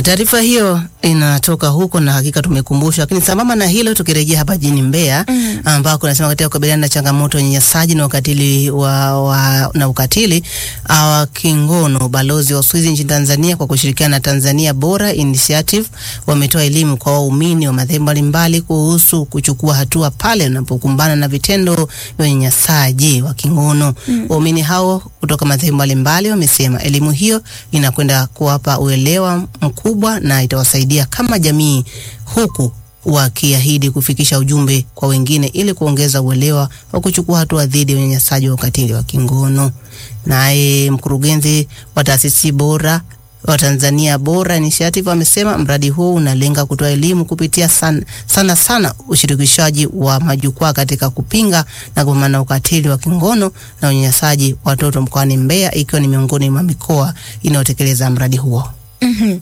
Taarifa hiyo inatoka huko na hakika tumekumbusha, lakini sambamba na hilo, tukirejea hapa jijini Mbeya mm. ambako nasema katika kukabiliana na changamoto ya unyanyasaji na ukatili wa, wa, na ukatili wa kingono, balozi wa Uswizi nchini Tanzania kwa kushirikiana na Tanzania Bora Initiative wametoa elimu kwa waumini wa madhehebu mbalimbali kuhusu kuchukua hatua pale wanapokumbana na vitendo vya unyanyasaji wa kingono. Mm. Waumini hao kutoka madhehebu mbalimbali wamesema elimu hiyo inakwenda kuwapa uelewa mkubwa na itawasaidia kama jamii, huku wakiahidi kufikisha ujumbe kwa wengine ili kuongeza uelewa wa kuchukua hatua dhidi ya unyanyasaji wa ukatili wa kingono. Naye mkurugenzi wa taasisi bora wa Tanzania Bora Initiative amesema mradi huu unalenga kutoa elimu kupitia sana sana, sana ushirikishaji wa majukwaa katika kupinga na kupambana na ukatili wa kingono na unyanyasaji watoto mkoani Mbeya, ikiwa ni miongoni mwa mikoa inayotekeleza mradi huo. Mm -hmm.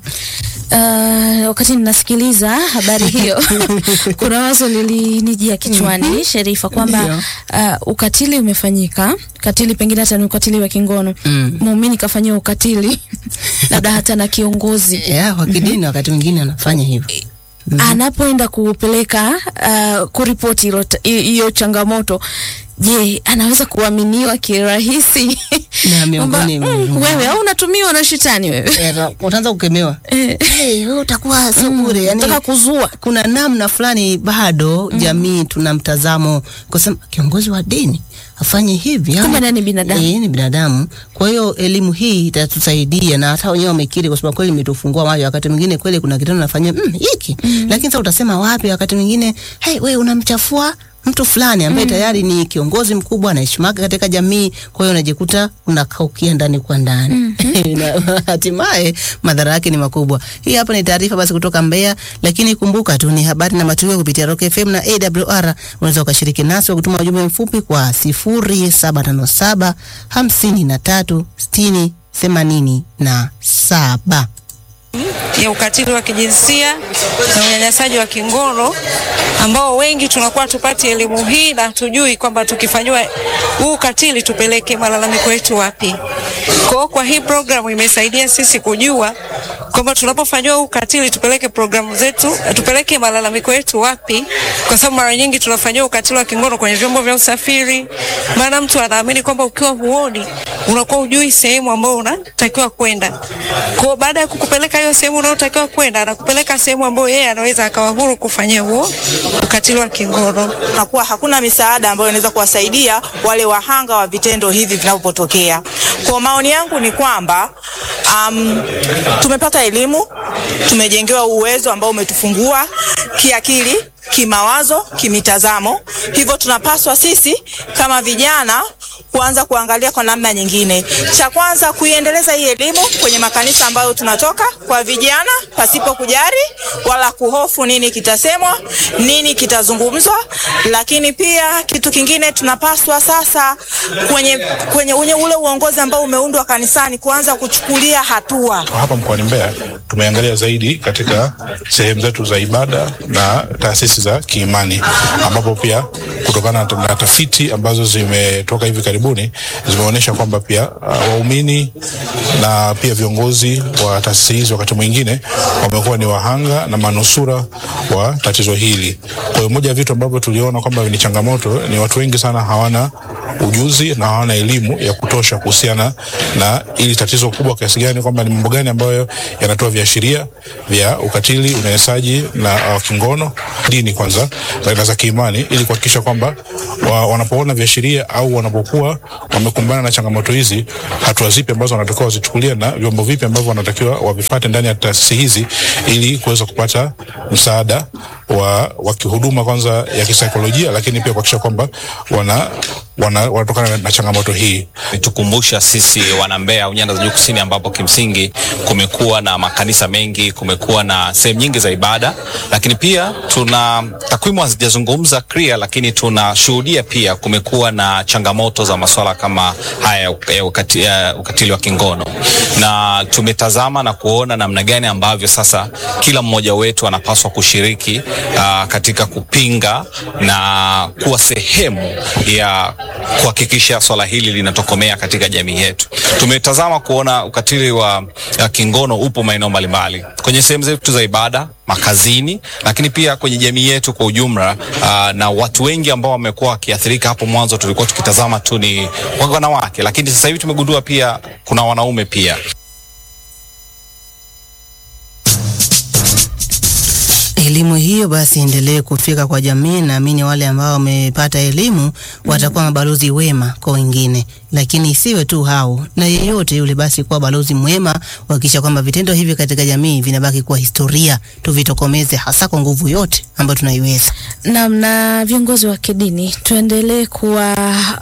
Uh, wakati ninasikiliza habari hiyo kuna wazo lilinijia kichwani mm -hmm. Sherifa, kwamba uh, ukatili umefanyika, ukatili pengine hata ni ukatili wa kingono mm. Muumini kafanyia ukatili labda hata na kiongozi yeah, wa kidini mm -hmm. wakati mwingine anafanya hivyo mm -hmm. anapoenda kupeleka uh, kuripoti hiyo changamoto Je, anaweza kuaminiwa kirahisi? Na miongoni mm, wewe au unatumiwa na shetani wewe? Eh, utaanza kukemewa. Eh, hey, wewe utakuwa sio bure. Mm, yani nataka kuzua. Kuna namna fulani bado mm. jamii tuna mtazamo kusema kiongozi wa dini afanye hivi kama nani binadamu. Eh, ni binadamu. Kwa hiyo elimu hii itatusaidia na hata wenyewe wamekiri kwa sababu kweli imetufungua macho. Wakati mwingine kweli kuna kitendo nafanya mm, hiki mm. lakini sasa utasema wapi? Wakati mwingine hey, wewe unamchafua mtu fulani ambaye mm. tayari ni kiongozi mkubwa anaheshimika katika jamii. Kwa hiyo unajikuta unakaukia ndani kwa ndani mm -hmm. hatimaye madhara yake ni makubwa. Hii hapa ni taarifa basi kutoka Mbeya, lakini kumbuka tu ni habari na matukio kupitia Rock FM na AWR. Unaweza ukashiriki nasi kwa kutuma ujumbe mfupi kwa sifuri saba tano saba hamsini na tatu sitini themanini na saba ya ukatili wa kijinsia na unyanyasaji wa kingono ambao wengi tunakuwa tupati elimu hii na tujui kwamba tukifanyiwa huu ukatili tupeleke malalamiko yetu wapi. Kwa kwa hii programu imesaidia sisi kujua kwamba tunapofanyiwa huu ukatili tupeleke programu zetu, tupeleke malalamiko yetu wapi, kwa sababu mara nyingi tunafanyiwa ukatili wa kingono kwenye vyombo vya usafiri, maana mtu anaamini kwamba ukiwa huoni unakuwa ujui sehemu ambayo unatakiwa kwenda. Kwa baada ya kukupeleka hiyo sehemu unayotakiwa kwenda, anakupeleka sehemu ambayo yeye anaweza akawa huru kufanyia huo ukatili wa kingono. Nakuwa hakuna misaada ambayo inaweza kuwasaidia wale wahanga wa vitendo hivi vinapotokea. Kwa maoni yangu ni kwamba um, tumepata elimu, tumejengewa uwezo ambao umetufungua kiakili kimawazo, kimitazamo. Hivyo tunapaswa sisi kama vijana kuanza kuangalia kwa namna nyingine. Cha kwanza kuiendeleza hii elimu kwenye makanisa ambayo tunatoka kwa vijana, pasipo kujari wala kuhofu nini kitasemwa, nini kitazungumzwa. Lakini pia kitu kingine tunapaswa sasa kwenye, kwenye unye ule uongozi ambao umeundwa kanisani kuanza kuchukulia hatua. Hapa mkoani Mbeya tumeangalia zaidi katika sehemu zetu za ibada na taasisi za kiimani ambapo pia kutokana na tafiti ambazo zimetoka hivi karibuni zimeonyesha kwamba pia uh, waumini na pia viongozi wa taasisi hizi wakati mwingine wamekuwa ni wahanga na manusura wa tatizo hili. Kwa hiyo moja ya vitu ambavyo tuliona kwamba ni changamoto ni watu wengi sana hawana ujuzi na hawana elimu ya kutosha kuhusiana na ili tatizo kubwa kiasi gani, kwamba ni mambo gani ambayo yanatoa viashiria vya ukatili, unyanyasaji na uh, kingono, dini kwanza na za kiimani, ili kuhakikisha kwamba wa, wanapoona viashiria au wanapokuwa wamekumbana na changamoto hizi, hatua zipi ambazo wanatakiwa wazichukulia na vyombo vipi ambavyo wanatakiwa wavipate ndani ya taasisi hizi ili kuweza kupata msaada wa, wa kihuduma kwanza ya kisaikolojia, lakini pia kuhakikisha kwamba wana wana wanatokana na changamoto hii. Tukumbusha sisi wana Mbeya au nyanda za juu kusini, ambapo kimsingi kumekuwa na makanisa mengi, kumekuwa na sehemu nyingi za ibada, lakini pia tuna takwimu hazijazungumza clear, lakini tunashuhudia pia kumekuwa na changamoto za masuala kama haya ya ukati, ya ukatili wa kingono, na tumetazama na kuona namna gani ambavyo sasa kila mmoja wetu anapaswa kushiriki uh, katika kupinga na kuwa sehemu ya kuhakikisha swala hili linatokomea katika jamii yetu. Tumetazama kuona ukatili wa uh, kingono upo maeneo mbalimbali kwenye sehemu zetu za ibada, makazini, lakini pia kwenye jamii yetu kwa ujumla. Uh, na watu wengi ambao wamekuwa wakiathirika, hapo mwanzo tulikuwa tukitazama tu ni wanawake, lakini sasa hivi tumegundua pia kuna wanaume pia. Elimu hiyo basi endelee kufika kwa jamii. Naamini wale ambao wamepata elimu watakuwa mabalozi wema kwa wengine, lakini isiwe tu hao, na yeyote yule basi kuwa balozi mwema, kuhakikisha kwamba vitendo hivi katika jamii vinabaki kuwa historia, tuvitokomeze hasa kwa nguvu yote ambayo tunaiweza. Naam, na viongozi wa kidini tuendelee kuwa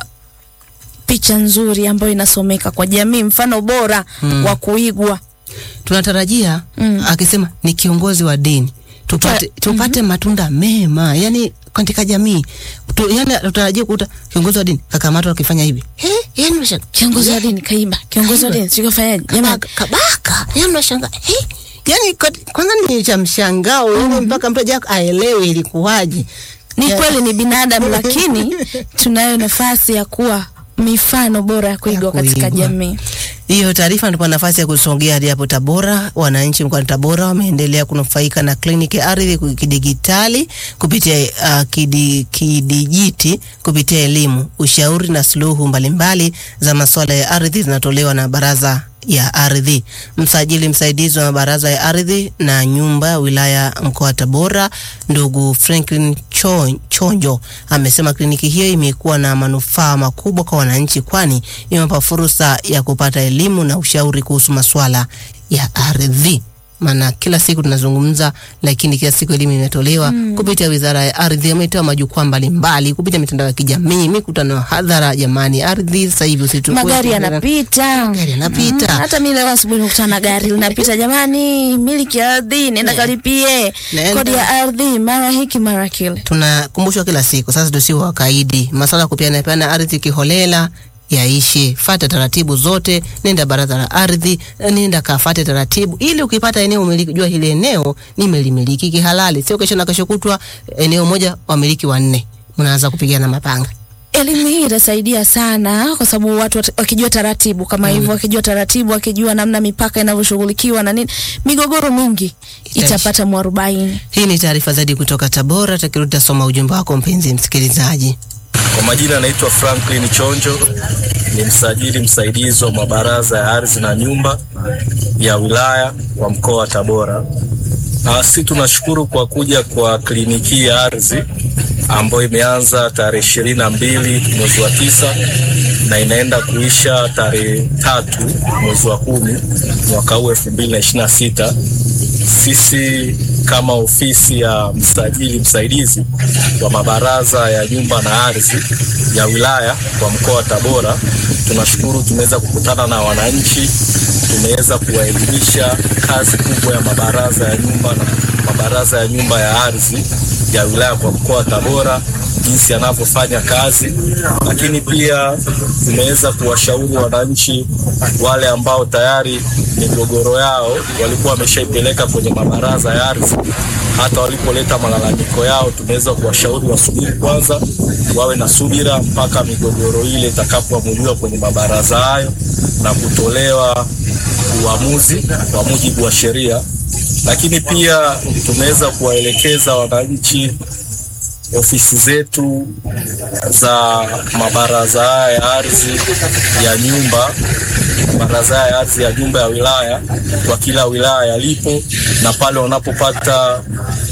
picha nzuri ambayo inasomeka kwa jamii, mfano bora Mm. wa kuigwa. Tunatarajia Mm. akisema ni kiongozi wa dini tupate, tupate matunda mema yani katika jamii tu, yani tutarajia kukuta kiongozi wa dini kakamatwa akifanya hivi eh, yani unashangaa Kiongozi wa dini kaiba, kiongozi wa dini sikafanyaje? Jamani, kabaka, kabaka yani unashangaa eh, yani kwa- kwanza ni cha mshangao yani mpaka mtu aje aelewe ilikuwaje. ni Ya- kweli ni binadamu, lakini tunayo nafasi ya kuwa mifano bora ya kuigwa katika kuigwa. jamii. Hiyo taarifa ndipo nafasi ya kusongea hadi hapo Tabora. Wananchi mkoani Tabora wameendelea kunufaika na kliniki ya ardhi kidigitali kupitia uh, kidi, kidijiti kupitia elimu, ushauri na suluhu mbalimbali za masuala ya ardhi zinatolewa na baraza ya ardhi. Msajili msaidizi wa baraza ya ardhi na nyumba ya wilaya mkoa wa Tabora, ndugu Franklin Cho- Chonjo amesema kliniki hiyo imekuwa na manufaa makubwa kwa wananchi, kwani imewapa fursa ya kupata elimu na ushauri kuhusu masuala ya ardhi. Maana kila siku tunazungumza, lakini kila siku elimu imetolewa kupitia wizara ya ardhi. Ametoa majukwaa mbalimbali kupitia mitandao ya kijamii, mikutano ya hadhara. Jamani, ardhi sasa hivi usitu Magari yanapita, Magari yanapita. Mm, hata mimi leo asubuhi nikutana na gari linapita. Jamani, miliki ya ardhi, nenda kalipie Nenda. kodi ya ardhi, mara hiki mara kile. tunakumbushwa kila siku. Sasa tusiwe wakaidi, masuala ya kupeana peana ardhi kiholela yaishe. Fata taratibu zote, nenda baraza la ardhi, nenda kafate taratibu, ili ukipata eneo umiliki, jua hili eneo nimelimiliki kihalali, sio kesho na kesho kutwa eneo moja wamiliki wanne, mnaanza kupigana mapanga. Elimu hii itasaidia sana kwa sababu watu wat- wakijua taratibu kama hivyo, wakijua taratibu, wakijua namna mipaka inavyoshughulikiwa na nini, migogoro mingi Itaisha. itapata mwarobaini. Hii ni taarifa zaidi kutoka Tabora. Takirudi tasoma ujumbe wako mpenzi msikilizaji. Kwa majina anaitwa Franklin Chonjo, ni msajili msaidizi wa mabaraza ya ardhi na nyumba ya wilaya wa mkoa wa Tabora. Na sisi tunashukuru kwa kuja kwa kliniki ya ardhi ambayo imeanza tarehe ishirini na mbili mwezi wa tisa na inaenda kuisha tarehe tatu mwezi wa kumi mwaka huu elfu mbili na ishirini na sita. Sisi kama ofisi ya msajili msaidizi wa mabaraza ya nyumba na ardhi ya wilaya kwa mkoa wa Tabora, tunashukuru tumeweza kukutana na wananchi, tumeweza kuwaelimisha kazi kubwa ya mabaraza ya nyumba na mabaraza ya nyumba ya ardhi ya wilaya kwa mkoa wa Tabora jinsi yanavyofanya kazi, lakini pia tumeweza kuwashauri wananchi wale ambao tayari migogoro yao walikuwa wameshaipeleka kwenye mabaraza ya ardhi. Hata walipoleta malalamiko yao, tumeweza kuwashauri wasubiri kwanza, wawe na subira mpaka migogoro ile itakapoamuliwa kwenye mabaraza hayo na kutolewa uamuzi kwa mujibu wa sheria. Lakini pia tumeweza kuwaelekeza wananchi ofisi zetu za mabaraza haya ya ardhi ya nyumba, mabaraza haya ya ardhi ya nyumba ya wilaya kwa kila wilaya yalipo, na pale wanapopata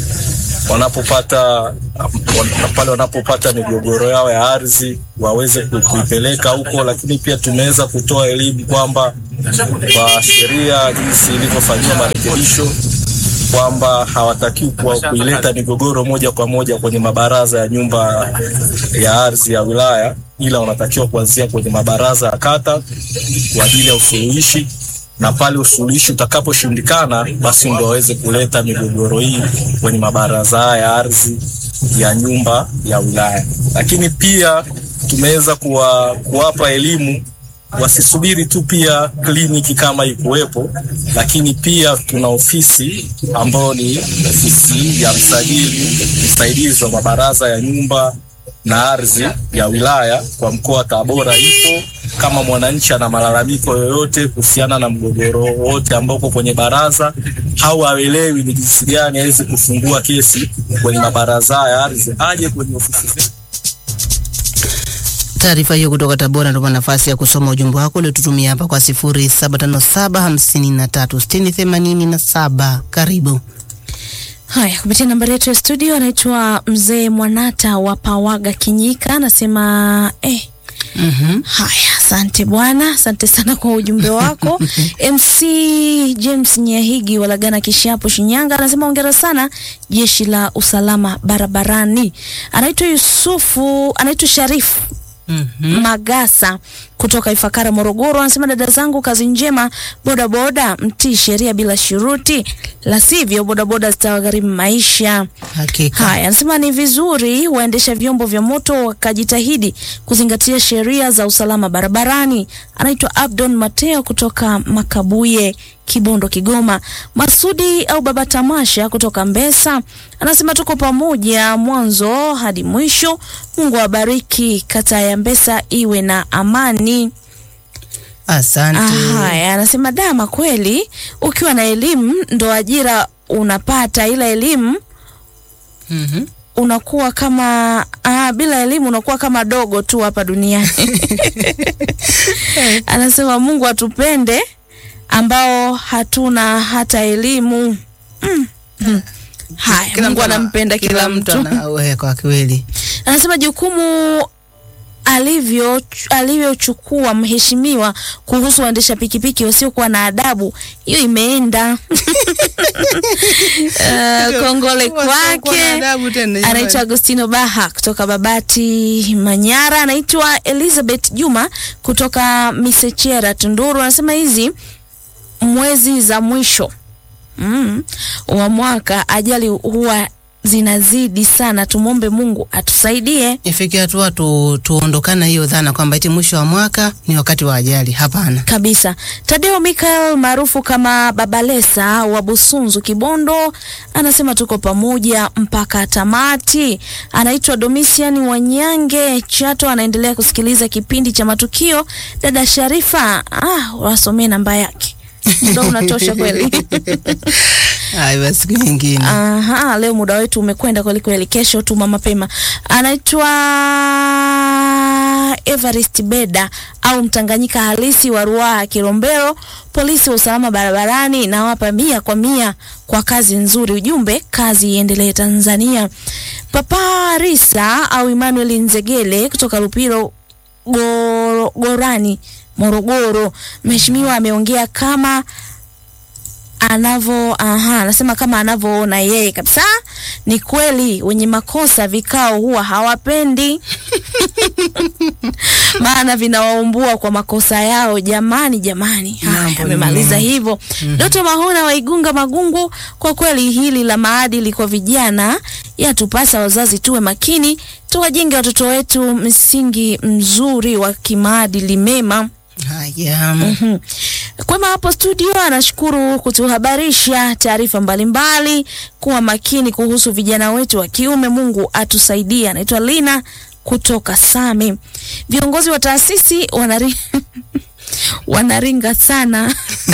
wanapopata wan- pale wanapopata migogoro yao ya ardhi waweze ku- kuipeleka huko, lakini pia tumeweza kutoa elimu kwamba kwa sheria jinsi ilivyofanyiwa marekebisho kwamba hawatakiwi kuwa- kuileta migogoro moja kwa moja kwenye mabaraza ya nyumba ya ardhi ya wilaya, ila wanatakiwa kuanzia kwenye mabaraza ya kata kwa ajili ya usuluhishi, na pale usuluhishi utakaposhindikana, basi ndo waweze kuleta migogoro hii kwenye mabaraza haya ya ardhi ya nyumba ya wilaya. Lakini pia tumeweza kuwa, kuwapa elimu wasisubiri tu pia kliniki kama ikuwepo, lakini pia tuna ofisi ambayo ni ofisi ya msajili msaidizi wa mabaraza ya nyumba na ardhi ya wilaya kwa mkoa wa Tabora ipo. Kama mwananchi ana malalamiko yoyote kuhusiana na mgogoro wote ambao uko kwenye baraza au haelewi ni jinsi gani aweze kufungua kesi kwenye mabaraza ya ardhi, aje kwenye ofisi zetu. Taarifa hiyo kutoka Tabora ndio nafasi ya kusoma ujumbe wako uliotutumia hapa kwa 0757536087. Karibu. Haya, kupitia nambari yetu ya studio, anaitwa mzee Mwanata wa Pawaga Kinyika, anasema eh, Mhm. Haya, asante bwana, asante sana kwa ujumbe wako. MC James Nyahigi Walagana Kishapo Shinyanga anasema hongera sana jeshi la usalama barabarani. Anaitwa Yusufu, anaitwa Sharifu Mhm. Magasa kutoka Ifakara Morogoro anasema dada zangu, kazi njema. Bodaboda mtii sheria bila shuruti, la sivyo bodaboda zitawagharimu maisha. Hakika. Haya, anasema ni vizuri waendesha vyombo vya moto wakajitahidi kuzingatia sheria za usalama barabarani. Anaitwa Abdon Mateo kutoka Makabuye, Kibondo, Kigoma. Masudi au Baba Tamasha kutoka Mbesa anasema tuko pamoja mwanzo hadi mwisho. Mungu awabariki, kata ya Mbesa iwe na amani. Asante. Haya, anasema dama, kweli ukiwa na elimu ndo ajira unapata, ila elimu Mhm. unakuwa kama ah, bila elimu unakuwa kama dogo tu hapa duniani. Anasema Mungu atupende ambao hatuna hata elimu. Mm. Mm. Haya, Kila Mungu mtu ana- anampenda kila, mtu. ana- we, kwa kweli. Anasema jukumu alivyo alivyochukua mheshimiwa kuhusu waendesha pikipiki wasiokuwa na adabu, hiyo imeenda. Uh, kongole Wasiokuwa na kwake. adabu tena, jamani. Anaitwa Agostino Baha kutoka Babati Manyara. Anaitwa Elizabeth Juma kutoka Misechera Tunduru. Anasema hizi mwezi za mwisho mm, wa mwaka ajali huwa zinazidi sana. Tumwombe Mungu atusaidie. Ifike hatua tu, tuondokana hiyo dhana kwamba eti mwisho wa mwaka ni wakati wa ajali. Hapana. kabisa. Tadeo Michael maarufu kama Babalesa wa Busunzu Kibondo anasema tuko pamoja mpaka tamati. Anaitwa Domisian Wanyange Chato, anaendelea kusikiliza kipindi cha matukio. Dada Sharifa, ah, wasomee namba yake, muda unatosha kweli. Hayo basi siku nyingine. Aha, leo muda wetu umekwenda kweli kweli, kesho tuma mapema. Anaitwa Evarist Beda au Mtanganyika halisi wa Ruaha Kilombero, polisi wa usalama barabarani, nawapa mia kwa mia kwa kazi nzuri. Ujumbe, kazi iendelee Tanzania. Papa Risa au Emmanuel Nzegele kutoka Lupiro Goro, Gorani Morogoro, mheshimiwa ameongea kama anavo aha, anasema kama anavyoona yeye kabisa. Ni kweli wenye makosa vikao huwa hawapendi maana vinawaumbua kwa makosa yao. Jamani, jamani, haya Mambo amemaliza ni- hivyo. Doto Mahona wa Igunga Magungu, kwa kweli hili la maadili kwa vijana yatupasa wazazi tuwe makini, tuwajenge watoto wetu msingi mzuri wa kimaadili mema. Haya. Mhm. Kwema hapo studio anashukuru kutuhabarisha taarifa mbalimbali, kuwa makini kuhusu vijana wetu wa kiume. Mungu atusaidie. Anaitwa Lina kutoka Same. Viongozi wa taasisi wanari wanaringa sana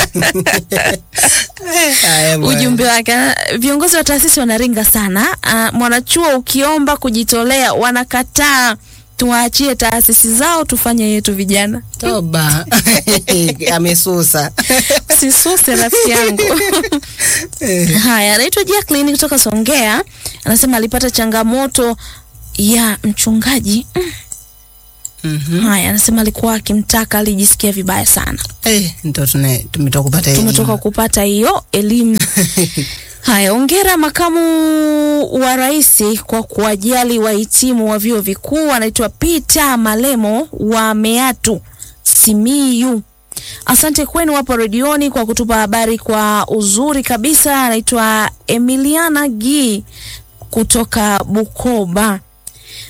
Haya bwana. ujumbe wake. ana- Viongozi wa taasisi wanaringa sana. Uh, mwanachuo ukiomba kujitolea wanakataa. Tuwaachie taasisi zao tufanye yetu vijana. Toba. Amesusa. Sisuse rafiki yangu. Haya, anaitwa Jacqueline kutoka Songea, anasema alipata changamoto ya mchungaji. Mm. Mhm. Haya, anasema alikuwa akimtaka, alijisikia vibaya sana. Eh, ndio tuna tumetoka kupata elimu. Tumetoka kupata hiyo elimu. Haya, ongera makamu wa rais kwa kuwajali wahitimu wa vyuo vikuu. Anaitwa Peter Malemo wa Meatu Simiyu. Asante kwenu hapo redioni kwa kutupa habari kwa uzuri kabisa. Anaitwa Emiliana Gi kutoka Bukoba.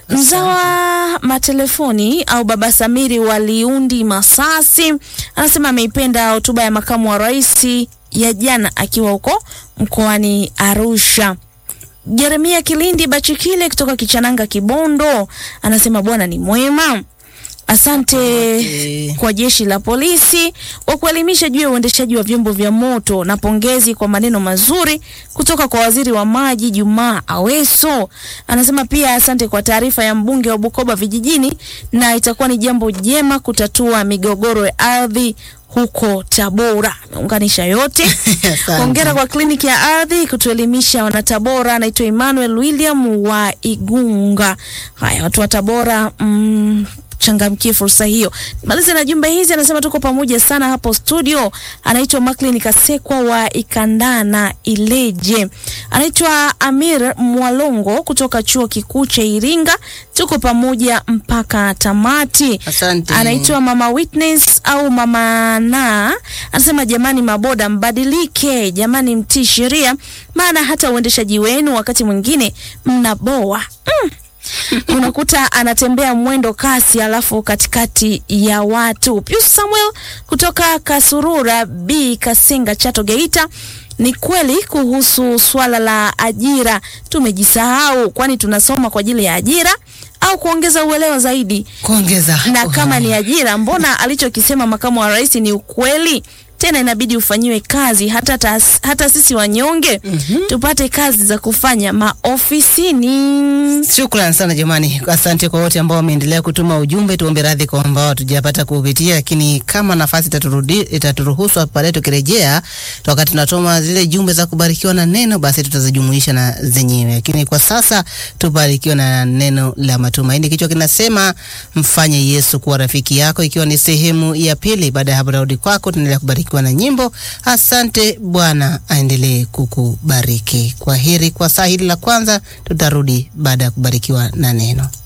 Mzawa matelefoni au baba Samiri waliundi Masasi anasema ameipenda hotuba ya makamu wa rais ya jana akiwa huko mkoani Arusha. Jeremia Kilindi Bachikile kutoka Kichananga Kibondo anasema Bwana ni mwema. Asante Okay. kwa jeshi la polisi kwa kuelimisha juu ya uendeshaji wa vyombo vya moto, na pongezi kwa maneno mazuri kutoka kwa waziri wa maji Jumaa Aweso. Anasema pia asante kwa taarifa ya mbunge wa Bukoba vijijini, na itakuwa ni jambo jema kutatua migogoro ya ardhi huko Tabora. Ameunganisha yote. Asante. Hongera kwa kliniki ya ardhi kutuelimisha wanatabora. Anaitwa Emmanuel William wa Igunga. Haya, watu wa Tabora mm, changamkie fursa hiyo. Maliza na jumbe hizi, anasema tuko pamoja sana hapo studio. Anaitwa Macklin Kasekwa wa Ikandana Ileje. Anaitwa Amir Mwalongo kutoka chuo kikuu cha Iringa. Tuko pamoja mpaka tamati. Asante. Anaitwa Mama Witness au Mama Na anasema jamani, maboda mbadilike, jamani, mtii sheria, maana hata uendeshaji wenu wakati mwingine mnaboa mm. unakuta anatembea mwendo kasi alafu katikati ya watu. Pius Samuel kutoka Kasurura B Kasenga Chato Geita. Ni kweli kuhusu swala la ajira, tumejisahau, kwani tunasoma kwa ajili ya ajira au kuongeza uelewa zaidi kuongeza na kama ni ajira, mbona alichokisema makamu wa rais ni ukweli? Tena inabidi ufanyiwe kazi hata, tas, hata sisi wanyonge tupate kazi za kufanya maofisini. Shukran sana jamani, asante kwa wote ambao wameendelea kutuma ujumbe. Tuombe radhi kwa ambao hatujapata kupitia, lakini kama nafasi itaturudi itaturuhusu hapa baadaye, tukirejea wakati tunatoma zile jumbe za kubarikiwa na neno, basi tutazijumuisha na zenyewe, lakini kwa sasa tubarikiwe na neno la matumaini. Kichwa kinasema mfanye Yesu kuwa rafiki yako, ikiwa ni sehemu ya pili. Baada ya hapo, narudi kwako, tunaendelea kubarikiwa na nyimbo. Asante, Bwana aendelee kukubariki. Kwa heri kwa saa hili la kwanza, tutarudi baada ya kubarikiwa na neno.